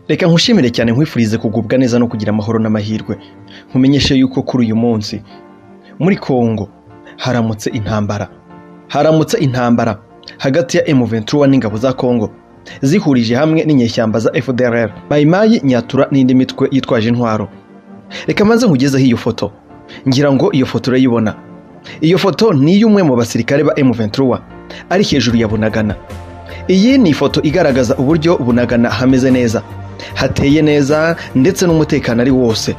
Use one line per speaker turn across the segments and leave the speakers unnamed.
reka nkushimire cyane nkwifurize kugubwa neza no kugira amahoro n'amahirwe nkumenyeshe yuko kuri uyu munsi muri kongo haramutse intambara haramutse intambara hagati ya M23 n'ingabo za Kongo zihurije hamwe n'inyeshyamba za FDLR Mayimayi Nyatura n'indi mitwe yitwaje intwaro reka maze nkugezeho iyo foto ngira ngo iyo foto urayibona iyo foto ni iy'umwe mu basirikare ba M23 ari hejuru ya Bunagana iyi ni ifoto igaragaza uburyo Bunagana hameze neza hateye neza ndetse n'umutekano ari wose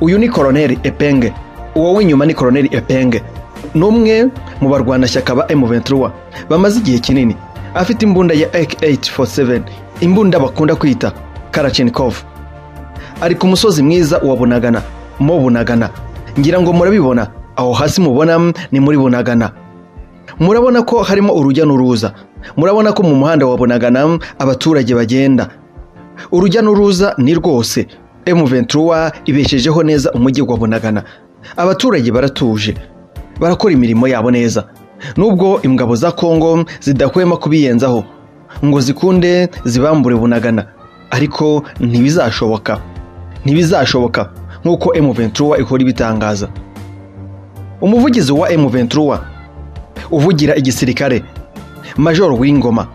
uyu ni koroneri epenge uwo w'inyuma ni koroneri epenge ni umwe mu barwanashyaka ba M23 bamaze igihe kinini afite imbunda ya AK847 imbunda bakunda kwita Karachenikov ari ku musozi mwiza wa Bunagana mu Bunagana ngira ngo murabibona aho hasi mubona ni muri Bunagana murabona ko harimo urujya n'uruza murabona ko mu muhanda wa Bunagana abaturage bagenda urujya n'uruza ni rwose M23 ibeshejeho neza umujyi wa Bunagana abaturage baratuje barakora imirimo yabo neza nubwo ingabo za Kongo zidahwema kubiyenzaho ngo zikunde zibambure Bunagana ariko ntibizashoboka ntibizashoboka nk'uko M23 ikora ibitangaza umuvugizi wa M23 uvugira igisirikare Major Wingoma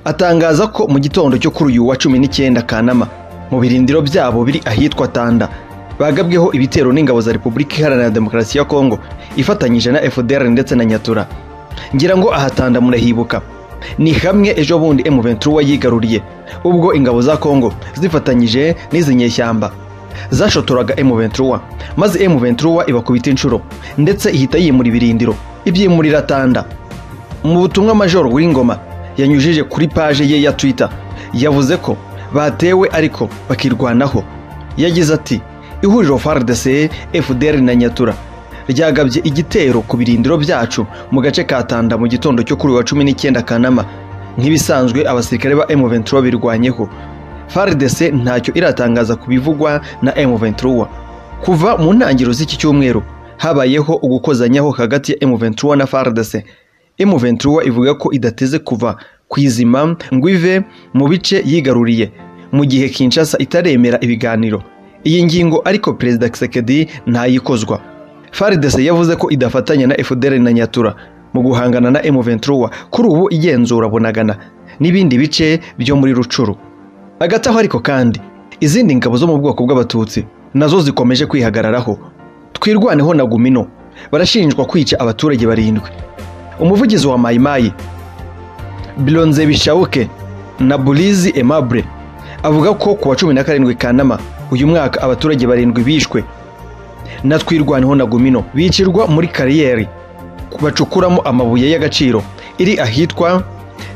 atangaza ko mu gitondo cyo kuri uyu wa cumi n'icyenda Kanama mu birindiro byabo biri ahitwa Tanda bagabweho ibitero n'ingabo za Repubulika Iharanira Demokarasi ya Kongo ifatanyije na FDR ndetse na Nyatura ngira ngo aha Tanda murahibuka ni hamwe ejo bundi M23 yigaruriye ubwo ingabo za Kongo zifatanyije n'izi nyeshyamba zashotoraga M23 maze M23 ibakubita inshuro ndetse ihita yimura ibirindiro ibyimurira Tanda mu butumwa Major Wingoma yanyujije kuri paje ye ya Twitter yavuze ko batewe ariko bakirwanaho yagize ati ihuriro FARDC FDR na Nyatura ryagabye igitero ku birindiro byacu mu gace ka Tanda mu gitondo cyo kuri uyu wa cumi n'icyenda Kanama nk'ibisanzwe abasirikare ba M23 birwanyeho FARDC ntacyo iratangaza ku bivugwa na M23 kuva mu ntangiriro z'iki cyumweru habayeho ugukozanyaho hagati ya M23 na FARDC M23 ivuga ko idateze kuva kwizima ngo ive mu bice yigaruriye mu gihe Kinshasa itaremera ibiganiro iyi ngingo ariko perezida Kisekedi ntayikozwa FARDC yavuze ko idafatanya na FDR na Nyatura mu guhangana na M23 kuri ubu igenzura Bunagana n'ibindi bice byo muri Rucuru hagati aho ariko kandi izindi ngabo zo mu bwoko bw'abatutsi nazo zikomeje kwihagararaho twirwaneho na Gumino barashinjwa kwica abaturage barindwi umuvugizi wa Mayimayi Bilonze Bishauke na Bulizi Aimable avuga ko ku wa cumi na karindwi Kanama uyu mwaka abaturage barindwi bishwe na twirwaneho na Gumino bicirwa muri kariyeri bacukuramo amabuye y'agaciro iri ahitwa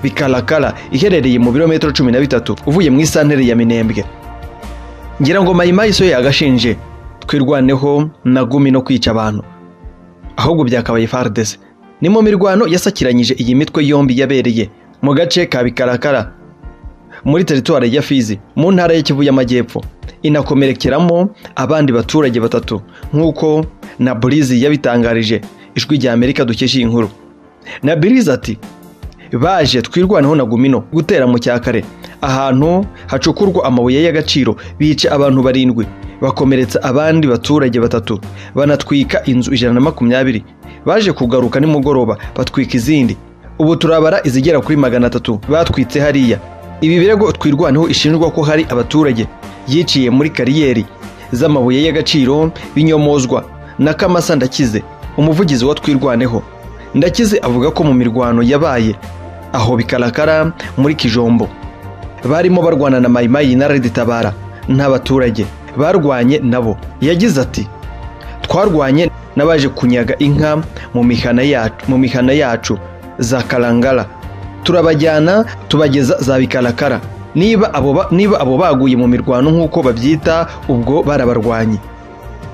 Bikalakala iherereye mu birometero cumi na bitatu uvuye mu isantere ya Minembwe ngira ngo Mayimayi so yagashinje twirwaneho na Gumino kwica abantu ahubwo byakabaye FARDC ni mu mirwano yasakiranyije iyi mitwe yombi yabereye mu gace ka Bikarakara muri teritwari ya Fizi mu ntara ya Kivu y'Amajyepfo inakomerekeramo abandi baturage batatu nk'uko na Burizi yabitangarije ijwi rya Amerika dukesha iyi nkuru na Burizi ati baje twirwanaho na Gumino gutera mu cyakare ahantu hacukurwa amabuye y'agaciro bica abantu barindwi bakomeretsa abandi baturage batatu banatwika inzu ijana na makumyabiri baje kugaruka nimugoroba batwika izindi ubu turabara izigera kuri magana atatu batwitse hariya ibi birego twirwanaho ishinjwa ko hari abaturage yiciye muri kariyeri z'amabuye y'agaciro binyomozwa na kamasa ndakize umuvugizi wa twirwaneho ndakize avuga ko mu mirwano yabaye aho bikarakara muri kijombo barimo barwana na mayimayi na reditabara n'abaturage barwanye nabo yagize ati twarwanye n'abaje kunyaga inka mu mihana yacu mu mihana yacu za karangara turabajyana tubageza za bikarakara niba abo ba- niba abo baguye mu mirwano nk'uko babyita ubwo barabarwanye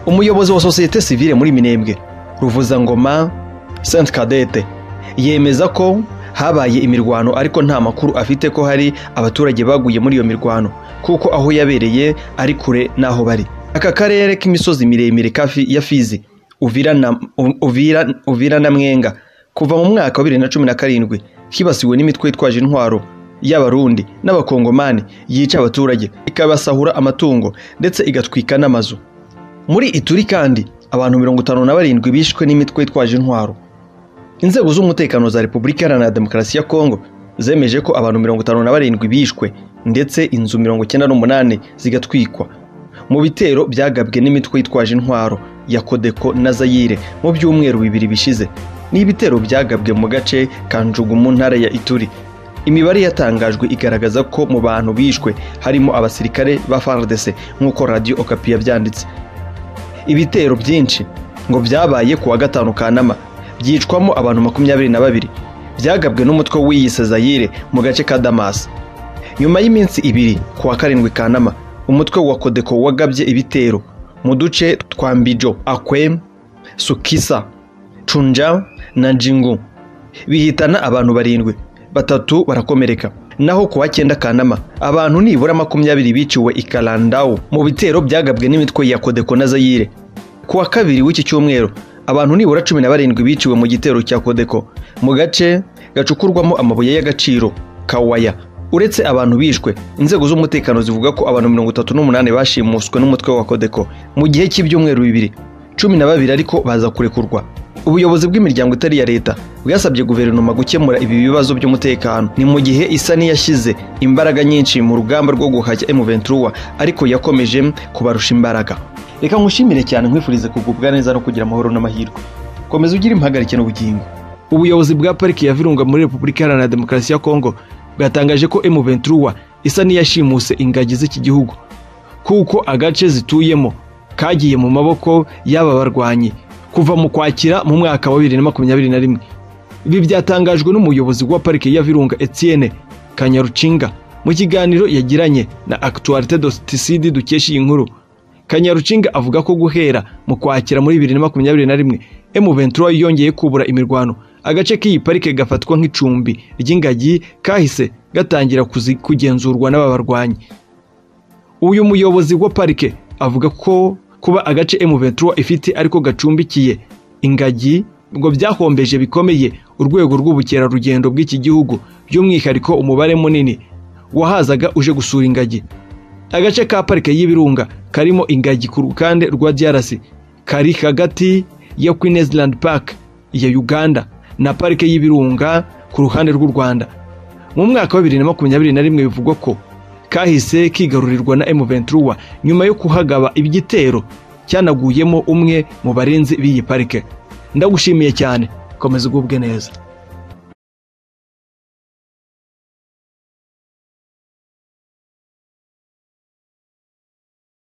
umuyobozi wa sosiyete sivile muri minembwe ruvuzangoma saint cadete yemeza ko habaye imirwano ariko nta makuru afite ko hari abaturage baguye muri iyo mirwano kuko aho yabereye ari kure n'aho bari aka karere k'imisozi miremire ka Fi- ya fizi uvira na, U- uvira, uvira na mwenga kuva mu mwaka wa bibiri na cumi na karindwi kibasiwe n'imitwe yitwaje intwaro y'abarundi n'abakongomani yica abaturage ikabasahura amatungo ndetse igatwika n'amazu muri ituri kandi abantu mirongo itanu na barindwi bishwe n'imitwe yitwaje intwaro inzego z'umutekano za repubulika iharanira demokarasi ya kongo zemeje ko abantu mirongo itanu na barindwi bishwe ndetse inzu mirongo icyenda n'umunani zigatwikwa mu bitero byagabwe n'imitwe yitwaje intwaro ya kodeko na zayire mu byumweru bibiri bishize ni ibitero byagabwe mu gace ka njugu mu ntara ya ituri imibare yatangajwe igaragaza ko mu bantu bishwe harimo abasirikare ba fardc nk'uko radiyo okapi yabyanditse ibitero byinshi ngo byabaye ku wa gatanu kanama byicwamo abantu makumyabiri na babiri byagabwe n'umutwe w'iyise zayire mu gace ka damasi nyuma y'iminsi ibiri ku wa karindwi kanama umutwe wa kodeko wagabye ibitero mu duce twa mbijo akwem sukisa cunja na jingu bihitana abantu barindwi batatu barakomereka naho ku wa cyenda kanama abantu nibura makumyabiri biciwe i kalandawu mu bitero byagabwe n'imitwe ya kodeko na zayire ku wa kabiri w'iki cyumweru abantu nibura cumi na barindwi biciwe mu gitero cya kodeko mu gace gacukurwamo amabuye y'agaciro kawaya uretse abantu bishwe inzego z'umutekano zivuga ko abantu mirongo itatu n'umunani bashimuswe n'umutwe wa kodeko mu gihe cy'ibyumweru bibiri cumi na babiri ariko baza kurekurwa ubuyobozi bw'imiryango itari iya leta bwasabye guverinoma gukemura ibi bibazo by'umutekano ni mu gihe isa n'iyashyize imbaraga nyinshi mu rugamba rwo guhashya emuventura ariko yakomeje kubarusha imbaraga reka nkushimire cyane nkwifurize kugubwa neza no kugira amahoro n'amahirwe komeza ugire impagarike n'ubugingo ubuyobozi bwa pariki ya virunga muri repubulika iharanira demokarasi ya kongo bwatangaje ko emuventura isa n'iyashimuse ingagi z'iki gihugu kuko agace zituyemo kagiye mu maboko y'aba barwanyi kuva mu kwakira mu mwaka wa bibiri na makumyabiri na rimwe ibi byatangajwe n'umuyobozi wa parike ya virunga etienne kanyarucinga mu kiganiro yagiranye na actualite dotisidi dukesha iyi nkuru kanyarucinga avuga ko guhera mu kwakira muri bibiri na makumyabiri na rimwe emuventura yongeye kubura imirwano agace k'iyi parike gafatwa nk'icumbi ry'ingagi kahise gatangira kugenzurwa n'aba barwanyi uyu muyobozi wa parike avuga ko kuba agace M23 ifite ariko gacumbikiye ingagi ngo byahombeje bikomeye urwego rw'ubukerarugendo bw'iki gihugu by'umwihariko umubare munini wahazaga uje gusura ingagi agace ka parike y'ibirunga karimo ingagi ku rukande rwa DRC kari hagati ya Queensland Park ya Uganda na parike y'ibirunga ku ruhande rw'u Rwanda mu mwaka wa 2021 bivugwa ko kahise kigarurirwa na M23 nyuma yo kuhagaba igitero cyanaguyemo umwe mu barinzi b'iyi parike ndagushimiye cyane komeza ugubwe neza